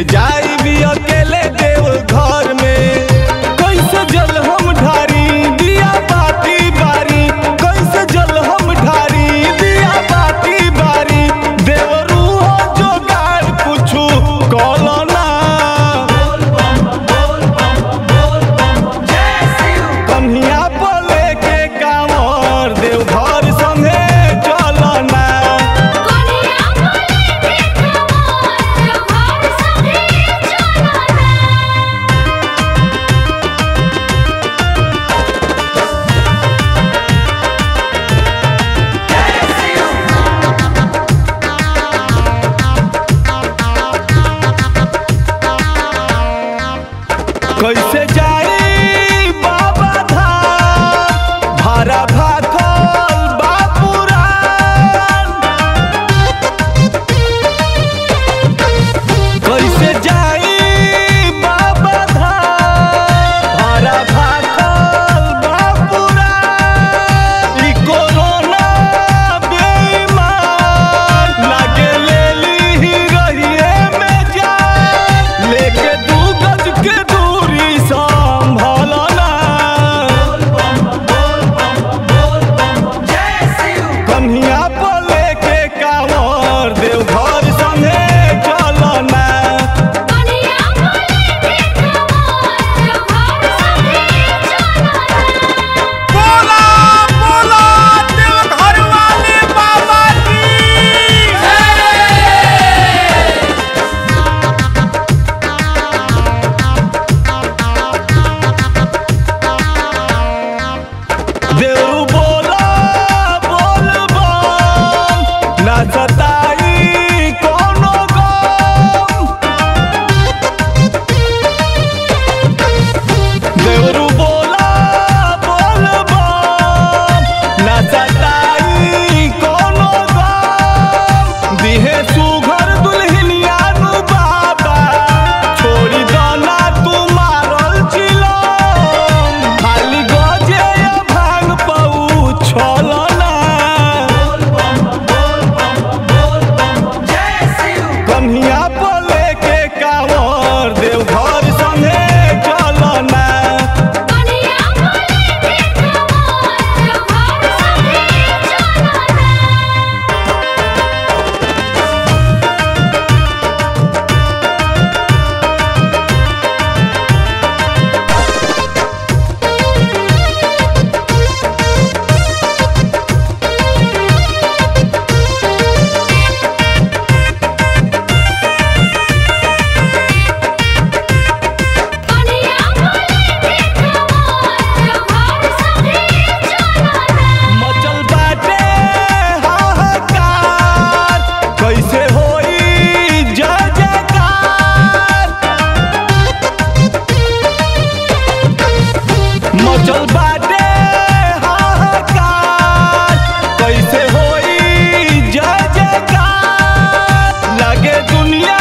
कैसे जाई भी अकेले देव घर में कैसे जल हम ढारी दिया बाती बारी कैसे जल हम ढारी दिया बाती बारी देवरू हो जोगार कुछु कलो ना कन्हिया पर लेके कांवर देव घर संगे चलो ना कोनिया बोले देखो घर संगे चलो ना कैसे जाई बाबा धाम भारा भाखल बापुरान कैसे जाई बाबा धाम भारा भाखल बापुरान ई कोरोना बेईमान लागे लेली रहिए में जान लेके दू गज के दूरी संभलना कन्हिया पर लेके कांवर देव घर संगे चलना कोनिया बोले देखो घर संगे चलो ना बोला बोला दिल घर वाले बाबा की देव बोला बोल बम ना सताई कोनो गम देवरू बोला बोल बम ना सताई कोनो गम दिहे सुघर दुल्हनिया नु बाबा छोड़ी दना तू मारल चिलो खाली गजे या भांग पऊ छलना कन्हिया पर लेके कांवर देव घर संगे चलना कोनिया बोले देखो घर संगे चलो ना कोनिया बोले देखो घर संगे चलो ना मचल बाटे हाहाकार कैसे होई जय जयकार मचल बाटे हाहाकार कैसे होई जय जयकार लगे दुनिया